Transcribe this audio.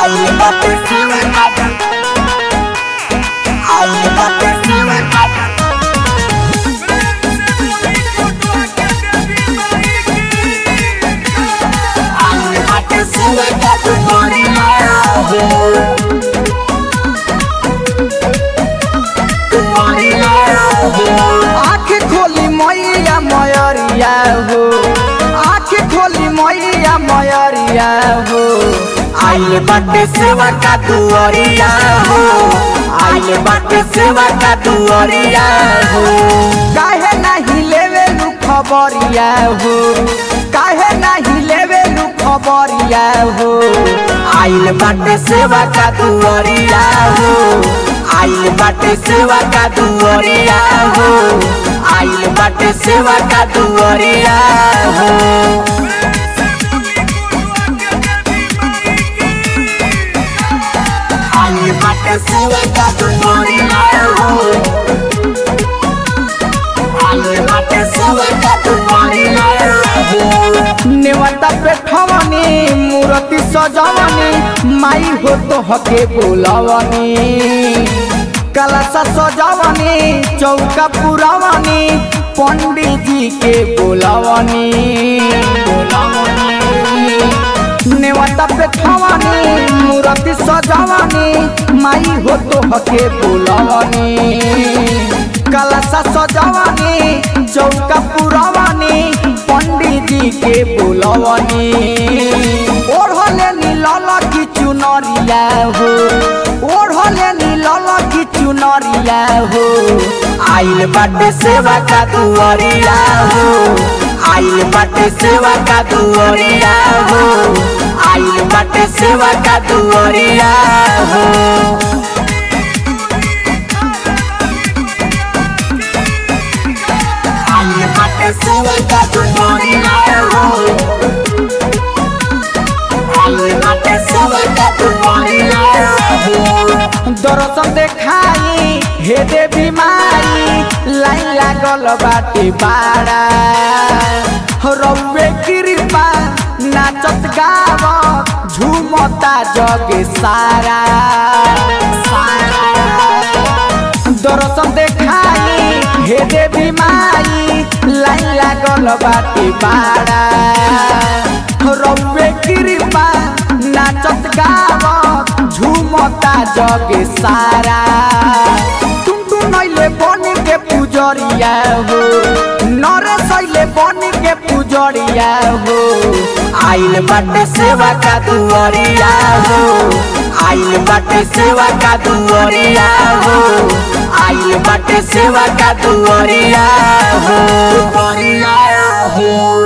आइल बाटे सेवा काटा आइल बाटे सेवा काटा आइल बाटे सेवा काटा मोरी माया हो मोरी माया हो आँख खोली मैया मयरिया हो आँख खोली मैया मयरिया हो आइल बाटे सेवा का दुआरिया हो आइल बाटे सेवा का दुआरिया हो काहे नहीं लेवे लू खबरिया हो काहे नहीं लेवे लू खबरिया हो आइल बाटे सेवा का दुआरिया हो आइल बाटे सेवा का दुआरिया हो आइल बाटे सेवा का दुआरिया हो आइल बाटे सेवा का दुआरिया हो आइल बाटे सेवा का दुआरिया हो नेवता पे ठवनी मूर्ति सजवनी माई हो तो हके बोलवनी कलशा सजवनी चौका पुरवनी पंडित जी के बोलवनी नेवता पे ठवनी मूर्ति सजवनी माई हो तो हके बोलवनी कलशा सजवनी चौका पुरवनी पंडित जी के बोलवनी ओढ़ले नीलल की चुनरिया हो ओढ़ले नीलल की चुनरिया हो आइल बाटे सेवा का दुआरिया हो आइल बाटे सेवा का दुआरिया हो आइल बाटे सेवा का दुआरिया हो आइल बाटे सेवा का दुआरिया हो आइल बाटे सेवा का दुआरिया हो दर्शन देखाई हे देवी माई लाइन लागल बाटे बाड़ा रौवे कृपा नाचत गावत झूमता जग सारा दर्शन देखाई हे देवी माई लाइन लागल बाटे बाड़ा रौवे कृपा नाचत गावत झूमता जग सारा टुनटु नैले बन के पुजरिया हो नरेश अइले बन के पुजरिया हो आइल बाटे सेवा का दुआरिया हो आइल बाटे सेवा का दुआरिया हो आइल बाटे सेवा का दुआरिया हो दुआरिया हो